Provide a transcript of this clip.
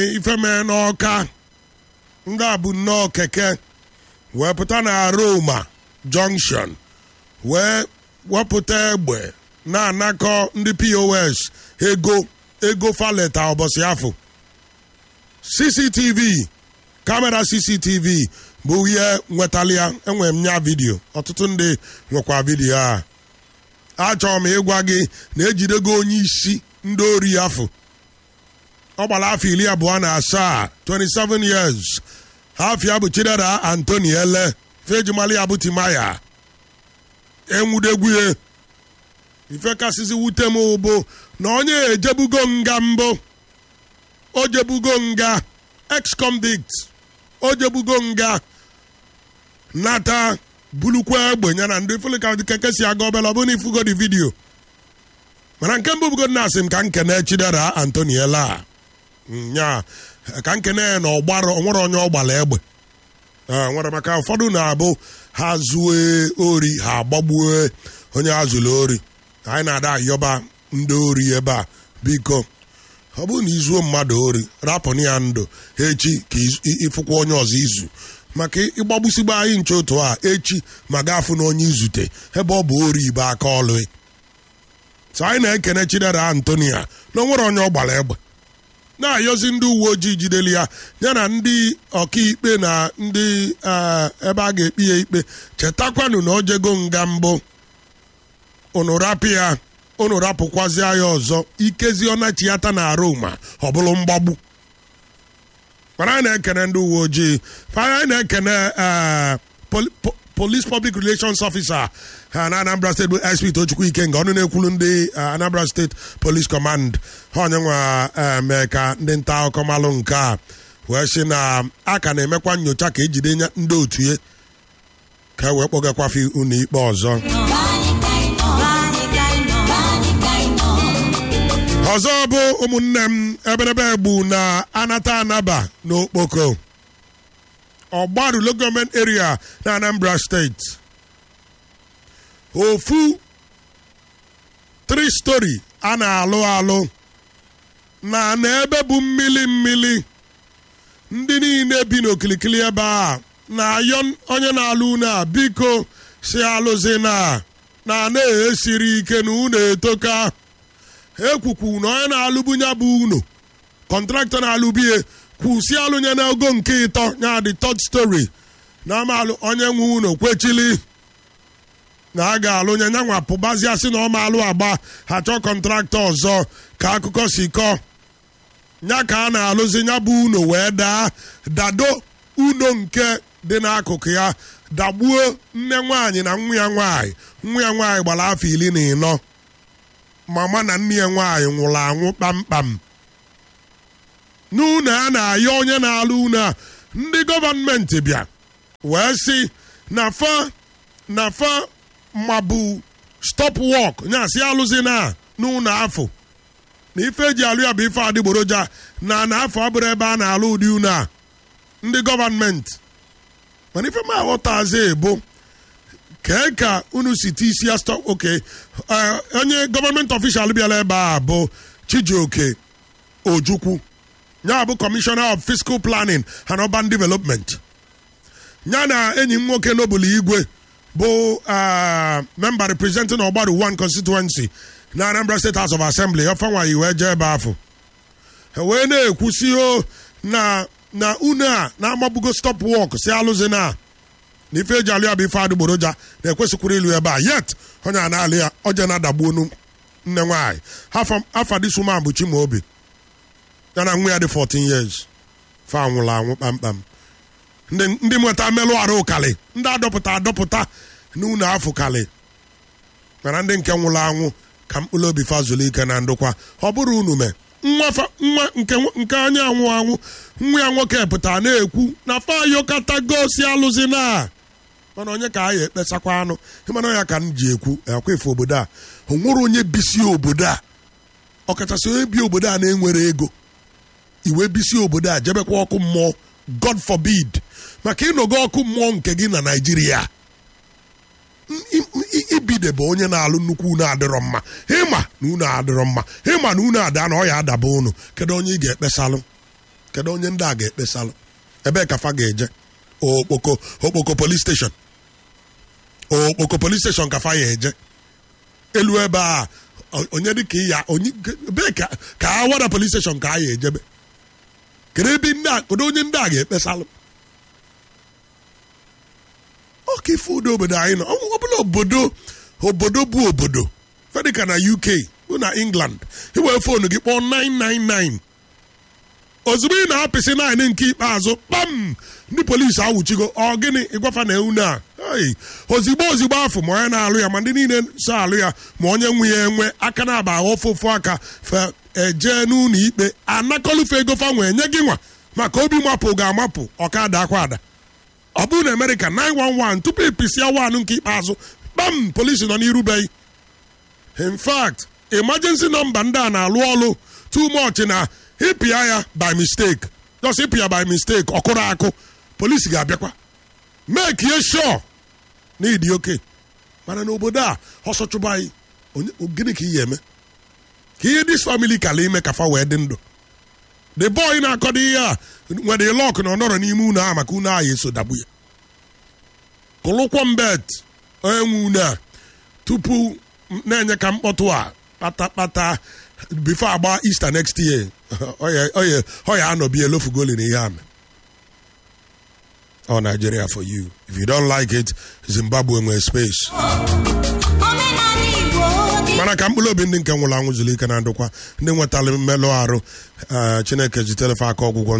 ife mee n'ọka ndị a bụ nnọọ keke wee pụta na Roma junction wee wepụta egbe na-anakọ ndị pos ego ego faleta ụbọchị afọ cctv kamera cctv bụ ihe nwetalia enwere m nya vidio ọtụtụ ndị nwekwa vidio a achọrọ m ịgwa gị na ejidego onye isi ndị ori afọ ọ gbara afọ iri abụọ na asaa 27 years afia bụ chidera antoni ele fejimali ya bụ timaya enwudegwuye ife kasịsị wute m bụ na onye ejebugo nga mbụ o jebugo nga ex-convict o jebugo nga nata bulukwa egbe ya na ndị filika keke si aga obele ọ bụ na ifugo di vidio mana nke mbụ bugo na asị m ka nkene chidera antoniela nya ka nkene na ọgbara onwere onye ọgbara egbe nwere maka ụfọdụ na-abụ ha zuo ori ha agbagbuo onye ha zụrụ ori anyị na-ada ayọba ndị ori ebe a biko ọ bụrụ na izuo mmadụ ori rapụrụ ya ndụ echi ka ịfụkwa onye ọzọ izu maka ịgbagbusigba anyị nche otu a echi ma gafụ na onye izute ebe ọ bụ ori ibe aka ọlụ so anyị na-ekene chidera antonia na onwere onye ọ gbara egbe na-ayọzi ndị uwe ojii jideli ya ya na ndị ọkaikpe na ndị ebe a ga-ekpe ya ikpe chetakwanụ na o jego nga mbụ unu rapụ ya unu rapụkwazịa ya ọzọ ikezi ọnachiata na Roma ọ bụrụ mgbagbu mana anyị na-ekene ndị uwe ojii anyị na-ekene police public relations officer ha na Anambra State bụ SP Tochukwu Ikenga ọnụ na-ekwulu ndị Anambra State Police Command ha onye nwa mee ka ndị nta akụkọ malụ nke a wee sị na a ka na-emekwa nyocha ka ejide ndị otu ya ka e wee kpọgakwafe unu ikpe ọzọ ọzọ bụ ụmụnne m eberebe egbu na anata anaba n'okpoko ọgbaru local government area na Anambra steeti ofu three story a na-alụ alụ na n'ebe bụ mmili mmili ndị niile bi n'okilikili ebe a na-ayọ onye na-alụ unu a biko si alụzi na na na-esiri ike na unu etoka ekwukwu na onye na-alụbunye bụ unu kọntraktọ na-alụbie kwụsị alụnye n'ogo nke ịtọ ya dị third story na amalụ onye nwe unu kwechili na a ga-alụnye nyanwa pụbazia sị na ọ ma alụ agba ha chọọ kọntraktọ ọzọ ka akụkọ si kọọ nya ka a na-alụzi ya bụ unu wee daa dado uno nke dị n'akụkụ ya dagbuo nne nwaanyị na nwa ya nwaanyị nwa ya nwaanyị gbara afọ iri na ịnọ mama na nne ya nwaanyị nwụrụ anwụ kpamkpam n'ụlọ a na-ayọ onye na-alụ ụlọ a ndị gọọmenti bịa wee sị na fa na fa mabụ stop work nyasị alụzi na n'ụlọ afọ na ife eji alụ ya bụ ife adịgboroja na na afọ abụrụ ebe a na-alụ ụdị ụlọ a ndị gọọmenti mana ife ma aghọtazi bụ kee ka unu si ti isi ya stop oke onye gọọmenti ọfishal bịara ebe a bụ Chijioke Ojukwu ya bụ Commissioner of Fiscal Planning and Urban Development ya na enyi m nwoke n'obulu igwe bụ member representing Ogbaru one constituency na Anambra State House of Assembly ọfanwayi wee jee ebe afọ wee na-ekwusi o na na unu a na-amagbugo stop work si alụzi na na ife eji alụ ya bụ ife adịgboroja na-ekwesịkwara ịlụ ebe a yet onye a na-alụ ya oje na-adagbu onu nne nwaanyị afa disuma bụ Chimaobi ya na nwa ya dị 14 years fa nwụrụ anwụ kpamkpam ndị nweta mmelụ arụ ụkalị ndị adọpụta adọpụta n'ụlọ afọ kalị mana ndị nke nwụrụ anwụ ka mkpụrụ obi fa zuru ike na ndụkwa ọ bụrụ unu mee nwa nke anya anwụ anwụ nwa ya nwoke pụtara na-ekwu na fayokata gosi alụzi na mana onye ka a ya ekpesakwa anụ ịmana ya ka m ji ekwu akwa efe obodo a o nwere onye bisi obodo a ọkachasị onye bi obodo a na-enwere ego iwe bisi obodo a jebekwa ọkụ mmụọ god forbid maka ịnọgo ọkụ mmụọ nke gị na naijiria ibide bụ onye na-alụ nnukwu unu adịrọ mma ịma na unu adịrọ mma ịma na unu ada na ọ ya adaba unu kedu onye ị ga-ekpesalụ kedu onye ndị a ga-ekpesalụ ebee ka fa ga-eje okpoko okpoko police station okpoko police station ka fa ya eje elu ebe a onye dị ka ya onye ebee ka ka awada police station ka a ya ejebe kedu ebe ndị a kedu onye ndị a ga-ekpesalụ oke ife udo obodo anyị nọ ọ bụla obodo obodo bụ obodo fedịka na uk bụ na england iwee foonu gị kpọọ 999 ozugbo ị na-apịsị naanị nke ikpeazụ kpam ndị polisi awụchigo ọ gịnị ịgwafa na ewu na ozigbo ozigbo afọ ma onye na-alụ ya ma ndị niile so alụ ya ma onye nwe ya enwe aka na-aba ofu ofu aka fe ejee n'ụlọ ikpe anakọlufe ego fa nwee nye gị nwa maka obi mapụ ga-amapụ ọkada akwa ada ọ bụrụ na amerịka 911 tupu ịpịsịa wanụ nke ikpeazụ kpam polisi nọ n'irubeghị in fact emergency nọmba ndị a na-alụ ọlụ too much na ịpịa ya by mistake just ịpịa by mistake ọkụrụ akụ polisi ga-abịakwa make ye sure na ịdị oke mana n'obodo a ọsọ chụba anyị gịnị ka ihe eme ka ihe dis family kala ime ka fa wee dị ndụ the boy na-akọdo ihe a nwere lọk na ọ nọrọ n'ime unu a maka unu ahụ eso dagbu ya kụlụkwọ mbet onye nwe unu a tupu na-enye ka mkpọtụ a kpata kpata bifo agba Easter next year ọ ya anọbi elofugoli na ihe ame ọ Nigeria for you if you don't like it Zimbabwe nwere space mana ka mkpụrụ obi ndị nke nwụrụ anwụ zuru ike na ndụkwa ndị nwetara mmelụ arụ Chineke ji telefe aka ọgwụgwọ